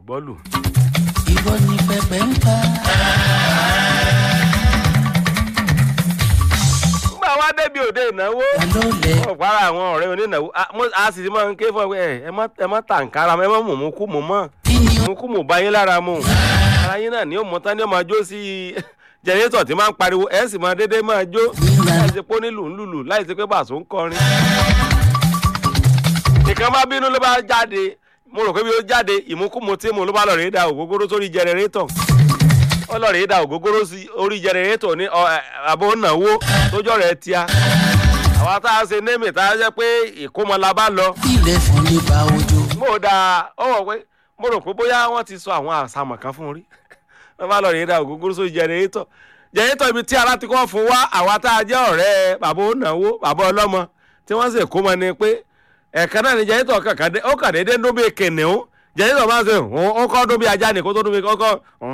bọ́ọ̀lù. ìwọ ni pẹpẹ ń pa. nígbà wá débi òde ìnáwó ta ló lẹ. ọ̀pára àwọn ọ̀rẹ́ onínáwó a- mo- a sì ti máa ń ké fún ẹ pé ẹ má ẹ má tàǹkárá ẹ má mú mú kú mú mọ́ kí ni ó mú kú mú bá yín lára mu ara yín náà ni ó mọ tán ni ó máa jó sí jẹnẹrétọ̀ tí máa ń pariwo ẹ sì máa dédé máa jó láì ṣe pé ó ní lùlùlù láì ṣe pé bàṣọ ń kọrin. nìkan bá bínú ló bá jáde mo rò pé bí ó jáde ìmúkúmu tí mo ló bá lọ rèé da ògógóró sórí jẹnẹrétọ̀ ó lọ rèé da ògógóró sí orí jẹnẹrétọ̀ ní ọ, ẹ, àbò náwó tójọ́ rẹ̀ tíá àwa tá a ṣe némì tá a jẹ́ pé ìkómọ la bá lọ ilẹ̀ fún nípa ojú. mo da ọ wọ pé mo rò pé bóyá wọ́n ti sọ àwọn àṣàmọ̀ kan fún un rí wọ́n bá lọ rèé da ògógóró sórí jẹnẹrétọ̀ jẹnẹrétọ̀ ibi tí ara ti kọ́ fún wa àwa tá a jẹ́ ọ̀rẹ́ bàbá onáwó bàbá ọlọ́mọ tí wọ́n sì kó mọ ni pé ẹ̀ẹ̀kan náà ni jẹnẹrétọ̀ kankan dé ó kàn déédéé ń dún bí kìnìún jẹnẹrétọ̀ máa ń sè ó kọ́ dún bí ajá ni kó tó dún bí kọ́kọ́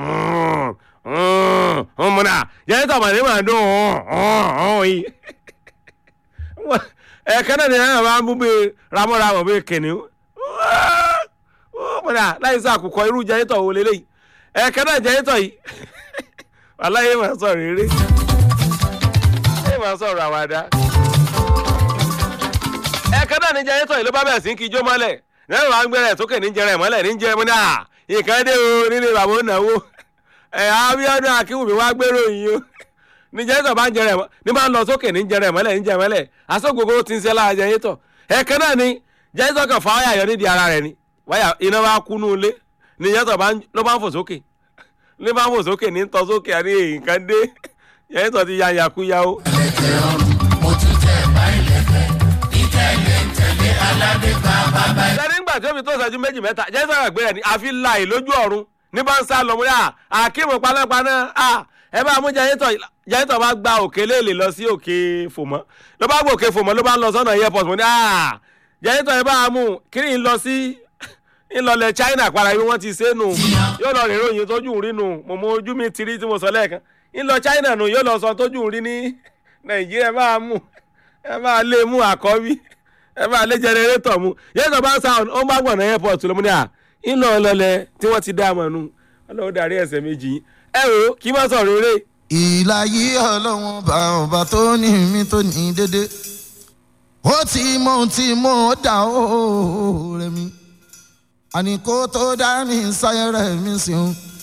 múna jẹnẹrétọ̀ màdé máa dún yìí ẹ̀ẹ̀kan náà ni ẹ̀rọ máa ń mú bí ramọ́ramọ́ bí kìnìún múna láì sọ àkùkọ irú jẹnẹrétọ̀ wo lélẹ́yìí ẹ̀ẹ̀kan náà jẹnẹrétọ̀ yìí aláyé máa sọ rere ẹ máa sọ̀rọ̀ àwàdà ẹ̀ẹ̀kan náà ni jẹnẹrétọ̀ yìí ló bá bẹ̀rẹ̀ sí kí ijó mọ́lẹ̀ lẹ́yìn wàá gbẹ̀rẹ̀ sókè ní jẹrẹ mọ́lẹ̀ ní jẹrẹ mọ́lẹ̀ à nǹkan dé o nílé bàbá ònàwó ẹ̀ Abíọ́dún Akínwùmí wá gbèrò yìí o ní jẹnẹrétọ̀ bá ń jẹrẹ mọ́ ní bá ń lọ sókè ní jẹrẹ mọ́lẹ̀ ní jẹrẹ mọ́lẹ̀ asógogoro ti ń ṣe lára jẹnẹrétọ̀ ẹ̀ẹ̀kan náà ni jẹnẹrétọ̀ kan fa wáyà yọ nídìí ara rẹ̀ ni wáyà iná bá kú nú ilé ní jẹnẹrétọ̀ bá ń- ló bá ń fò sókè ní bá ń fò sókè ní tọ́ sókè àní nǹkan dé jẹnẹrétọ̀ ti ya yàkúyà o. ẹ̀jẹ̀ ọrùn mo ti tẹ̀ bá ilẹ̀kẹ̀ ìtẹ̀lé tẹ̀lé aládé bàbá bá. sẹ́ni nígbà tí ó fi tó ìṣẹ́jú méjì mẹ́ta jẹ́sọ̀ rẹ̀ gbé rẹ̀ ní àfi láì lójú ọ̀run ní bá ń sá lọ mú yà àkíìmù panápaná à ẹ bá mú jẹ́yìntọ̀ jẹ́yìntọ̀ bá gba òkè léèlè lọ sí òkè fòmọ́ ló bá gbọ́ òkè fòmọ́ ló bá ń lọ sọ́nà airport mo ní à jẹ́yìntọ̀ ẹ bá mú kiri ń lọ sí ńlọlẹ̀ China padà bí wọ́n ti ṣe nù yóò lọ rìn ròyìn tójú rí nù mo mọ ojú mi ti rí tí mo sọ lẹ́ẹ̀kan ńlọ China nù yóò lọ sọ tójú rí ní Nàìjíríà ẹ bá mú ẹ bá lé mú àkọ́bí ẹ bá lé jẹnẹrétọ̀ mu yẹ́sọ̀ bá ń sa ó ń bá gbọ̀nà airport ló mú ní à ńlọ ọlọlẹ tí wọ́n ti dá àmọ́ nu ọlọ́wọ́ darí ẹsẹ̀ méjì yìí ẹ wò ó kí n má sọ̀rọ̀ eré ìlà yìí ọlọ́run bá ọba tó ní mi tó ní dédé ó ti mọ ohun tí mo dà ó rẹ mi àní kó tó dá mi sáyẹrẹ mi sí o